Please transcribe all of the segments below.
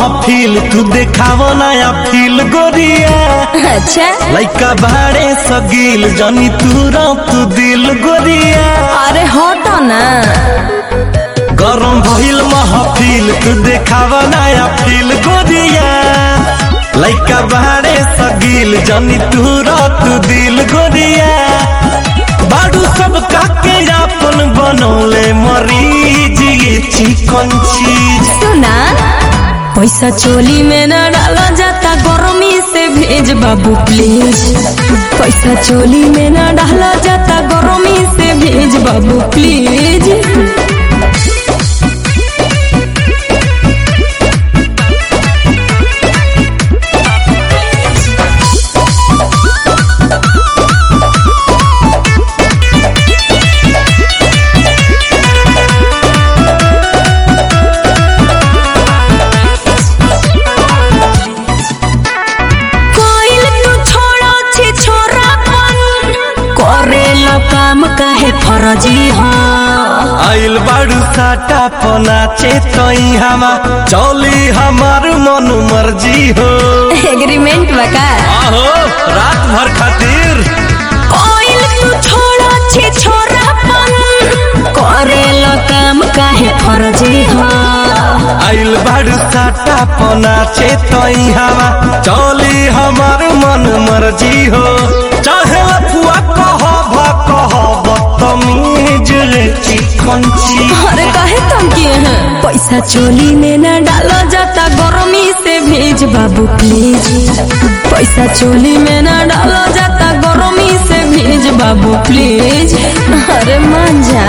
महफिल तू देखावो नया फील गोरिया अच्छा लइका बाड़े सगील जनी तू तू दिल गोरिया अरे हटो ना गरम भइल महफिल तू देखावो नया फील गोरिया लइका बाड़े सगील जनी तू तू दिल गोरिया बाडू सब काके अपन बनौले मरीज ये चिकन चीज सुना पैसा चोली में न डाला जाता गरमी से भेज बाबू प्लीज पैसा चोली में न डाला जाता गरमी से भेज बाबू प्लीज कोइल तू छोड़ो छी छोरापन करेला काम काहे फरजी हाँ आइल बाड़ू साटा पनाचे तई हमा चौली हमार मन मर्जी हो एग्रीमेंट बका आहो रात भर खातिर कोइल तू छोड़ो छी छोरापन करेला काम काहे फरजी हाँ आइल बाड़ू साटा पनाचे तई हमा चौली हमार मन मर्जी हो चाहे लफुआ कह भ कह बदतमीज रे चिकन चीज अरे काहे तुम किए हैं पैसा चोली में न डाला जाता गरमी से भेज बाबू प्लीज पैसा चोली में न डाला जाता गरमी से भेज बाबू प्लीज अरे मान जा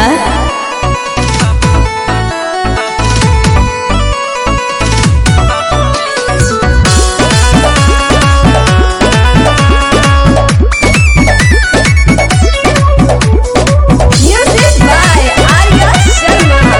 Music by Arya Sharma.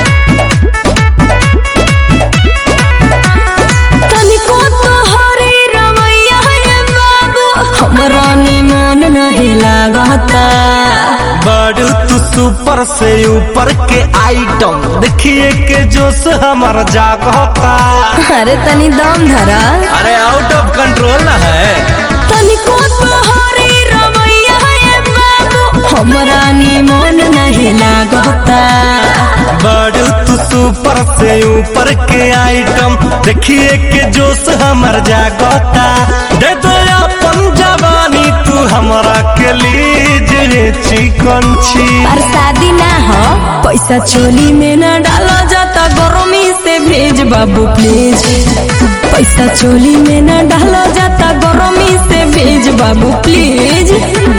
तनिको तोहरे रवैया है बाबू हमरा निमन नहीं लागता बड़ू तू सुपर से ऊपर के आइटम देखिए के जोश हमार जागता अरे तनी दम धरा अरे आउट ऑफ कंट्रोल ना है तनिको तोहरे रवैया है बाबू हमरा निमन नहीं लागता बड़ू तू सुपर से ऊपर के आइटम देखिए के जोश हमार जागता दे दो अपन जवानी तू हमरा के लीज रे चिकन छी पर शादी ना हो पैसा चोली में न डाला जाता गरमी से भेज बाबू प्लीज पैसा चोली में न डाला जाता गरमी से भेज बाबू प्लीज